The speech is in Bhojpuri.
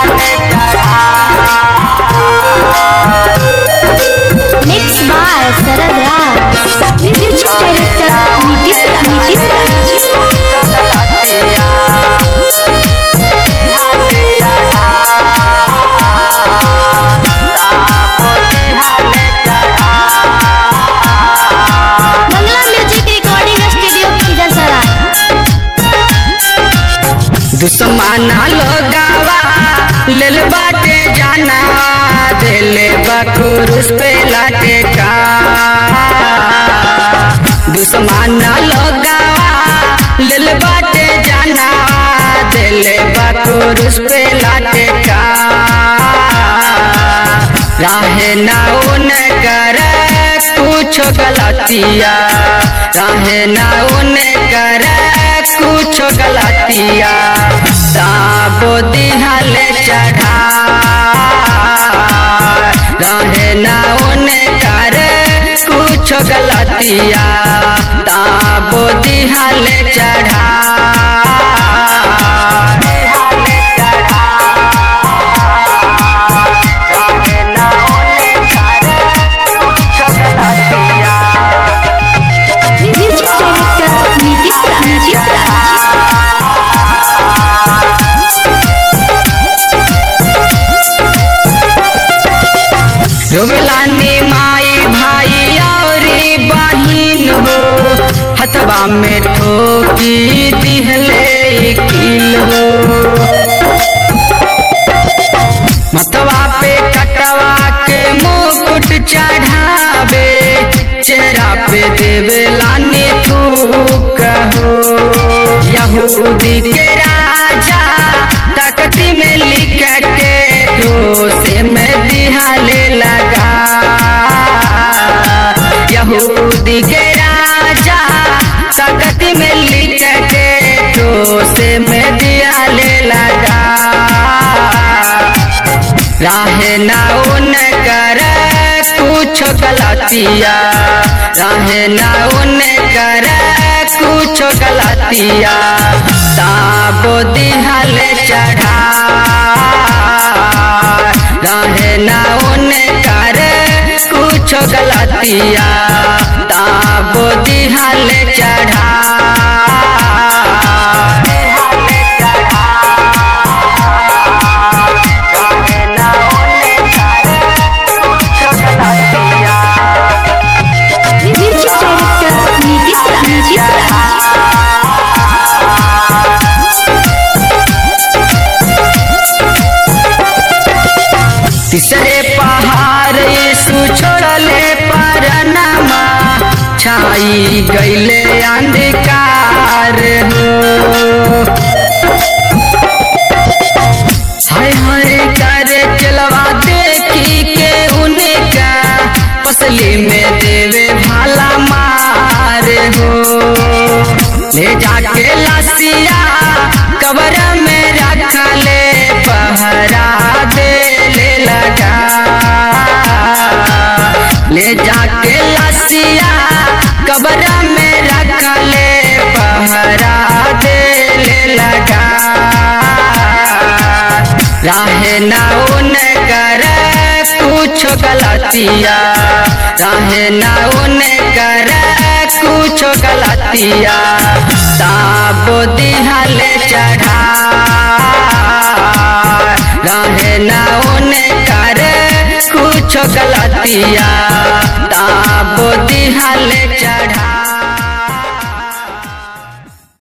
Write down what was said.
Mixed by Sarad Raj. Music director Nitish Nitish Bangla Music Recording Studio Khizar दुश्मना लोगावा लेल बाटे जाना दिले बकुरुस पे लाटे का दुश्मना लोगावा लेल बाटे जाना दिले बकुरुस पे लाटे का राहे ना उन कर कुछ गलतिया राहे ना उन कर कुछ गलतिया ताबो दिहल चढ़ा रहे ना उन कर कुछ गलतिया ताबो दिहल चढ़ा Music director Nitish Nitish रोगलानी माई भाई और बहिन हो हथवा में ठोकी दिहले किल हो मतवा पे कटवा के मुकुट चढ़ावे चेहरा पे देवे लानी थूक हो यहूदी के राजा तकती में लिख के से में दिहाले लगा यहूदी के राजा तकती में लिख के से में दिहाले लगा राहे ना उन कर कुछ गलतिया राहे ना उन कर कुछ गलतिया ताबो दिहल चढ़ा राहे ना उन कर कुछ गलतिया ताबो दिहल चढ़ा Music director Nitish Nitish तीसरे पहाड़ यीशु छोड़ले परनमा छाई गईले अंधकार हो हाय हाय करे चलवा देखी के उनका पसली में देवे भाला मार हो ले जाके लसिया कबर में रख ले पहरा दे ले लगा ले जाके लसिया कबर में रख ले पहरा दे ले लगा राहे ना उन कर कुछ गलतिया राहे ना उन कर कुछ गलतिया ताबो दिहल चढ़ा राहे ना उन कर कुछ गलतिया ताबो दिहल चढ़ा